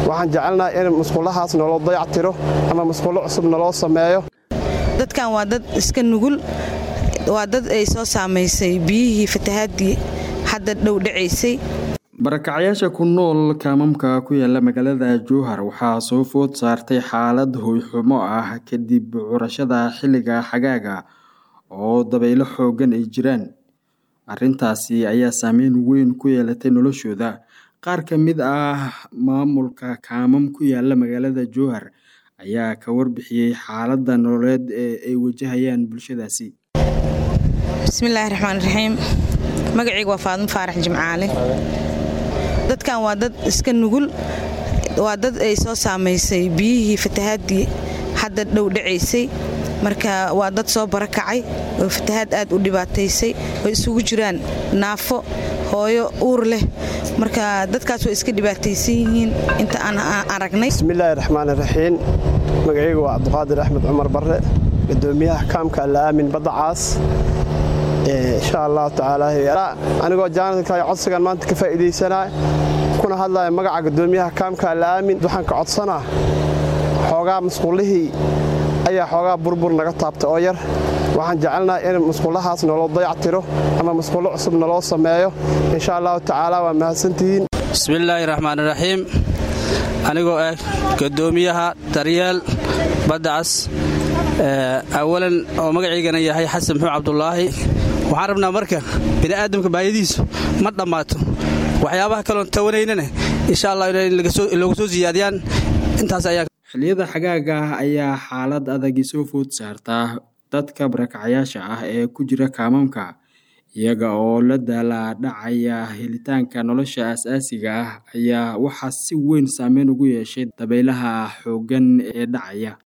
waxaan jecelnaha in musqulahaas naloo dayactiro ama musqulo cusub naloo sameeyo dadkan waa dad iska nugul waa dad ay soo saamaysay biyihii fatahaadii hadda dhow dhacaysay barakacyaasha ku nool kaamamka ku yaala magaalada jowhar waxaa soo food saartay xaalad hoyxumo ah kadib curashada xilliga xagaaga oo dabaylo xoogan ay jiraan arrintaasi ayaa saameyn weyn ku yeelatay noloshooda qaar ka mid ah maamulka kaamam ku yaala magaalada jowhar ayaa ka warbixiyey xaaladda nololeed ee ay wajahayaan bulshadaasi bismillaahi raxmaan raxiim magacayga waa faadmo faarax jimcaale dadkan waa dad iska nugul waa dad ay soo saamaysay biyihii fatahaadii hadda dhow dhacaysay marka waa dad soo barakacay oo fatahaad aad u dhibaataysay oo isugu jiraan naafo hooyo uur leh marka dadkaas way iska dhibaataysan yihiin inta aan aragnay bismillaahi raxmaan raxiim magacayga waa cabdiqaadir axmed cumar barre gudoomiyaha kaamka alla'aamin badda caas insha allahu tacaala anigoo jaanadka codsigan maanta ka faa'iidaysanaa kuna hadlaya magaca gudoomiyaha kaamka alla'aamin waxaan ka codsanaa xoogaa musqullihii ayaa xoogaa burbur naga taabtay oo yar waxaan jecelnaha in musqullahaas naloo dayactiro ama musqulo cusub naloo sameeyo insha allahu tacaala waa mahadsantihiin bismillaahi raxmaan raxiim anigoo ah gudoomiyaha daryeel baddacas awalan oo magaciygana yahay xasan muxuu cabdulaahi waxaan rabnaa marka bini'aadamka baayadiisu ma dhammaato waxyaabaha kaloon tawanaynana insha allah inay loogu soo siyaadiyaan intaas ayaa xilliyada xagaaga ah ayaa xaalad adagi soo food saartaa dadka barakacyaasha ah ee ku jira kaamamka iyaga oo la daala dhacaya helitaanka nolosha aas-aasiga ah ayaa waxaa si weyn saameyn ugu yeeshay dabaylaha xooggan ee dhacaya